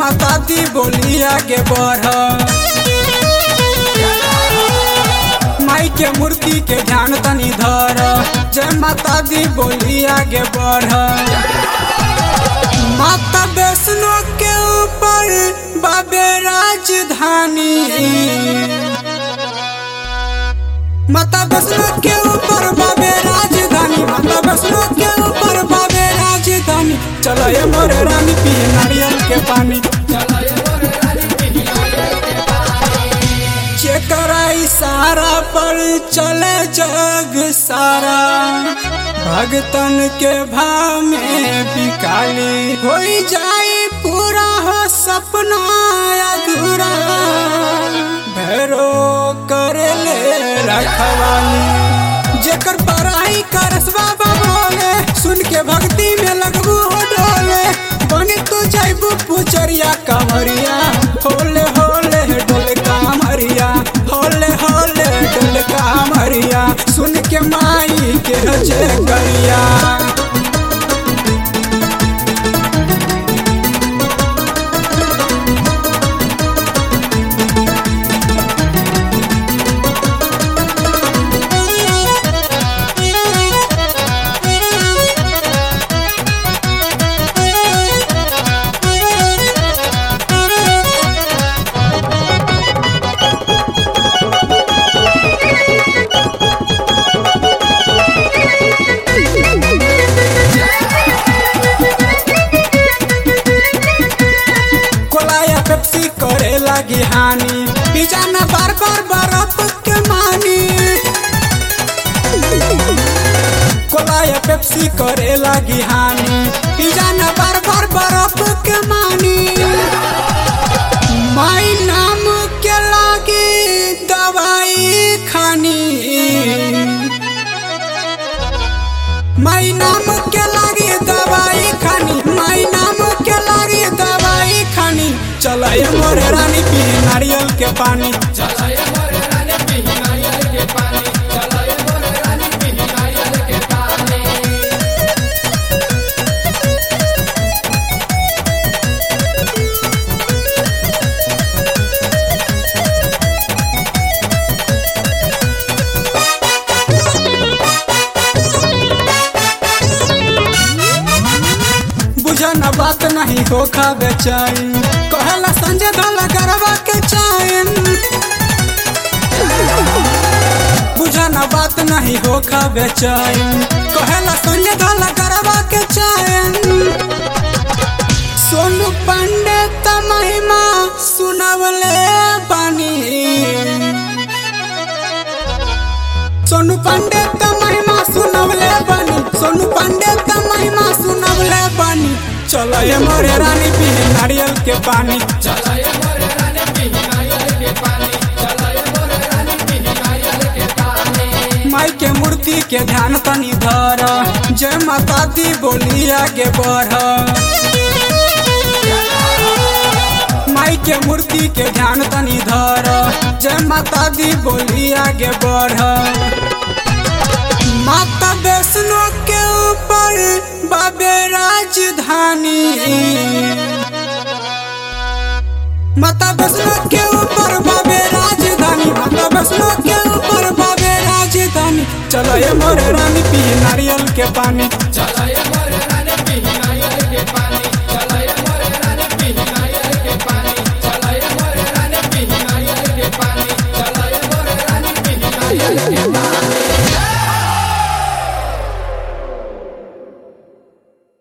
माता दी बोली आगे बढ़ माई के मूर्ति के ध्यान तनी धर जय माता दी बोली आगे बढ़ माता वैष्णो के ऊपर बाबे राजधानी माता वैष्णो के ऊपर बाबे राजधानी माता वैष्णो के ऊपर बाबे राजधानी चलो ये मोरे रानी पी नारियल के पानी जेकरा इशारा पर चले जग सारा भगतन के भाव में बिकाली हो जाए पूरा हो सपना अधूरा भैरो करे ले रखवाली जेकर पढ़ाई करस बाबा बोले सुन के भक्ति में लगबू हो डोले बनी तू जाइबू पुचरिया कमरिया होले होले डोल कामरिया होले होले डोल कामरिया सुन के माई के जे करिया कोलाया पेप्सी करे लगी हानि पिज्जा न बार बार बर्फ के मानी कोलाया पेप्सी करे लगी हानि पिज्जा न बार बार बर्फ के मानी माई नाम के लागी दवाई खानी माई नाम के लागी दवाई खानी माई नाम के लागी दवाई खानी चल ये मोरे रानी पी नारियल के पानी बुझन बात नहीं हो खा बेचैन कहला संजय धला गरबा के चैन बुझन बात नहीं हो खा बेचैन कहला संजय धला गरबा के चैन सोनू पांडे त महिमा सुनवले बानी सोनू पांडे त महिमा सुनवले बानी सोनू पांडे त महिमा सुनवले बानी चलो ये मोरे रानी पी नारियल के पानी माई के मूर्ति के ध्यान तनी धर जय माता दी बोली आगे बढ़ माई के मूर्ति के ध्यान तनी धर जय माता दी बोली आगे बढ़ माता वैष्णो के ऊपर बाबे राजधानी माता वैष्णो के ऊपर बाबे राजधानी माता वैष्णो के ऊपर बाबे राजधानी चलो ये मोरे रानी पी नारियल के पानी चला ये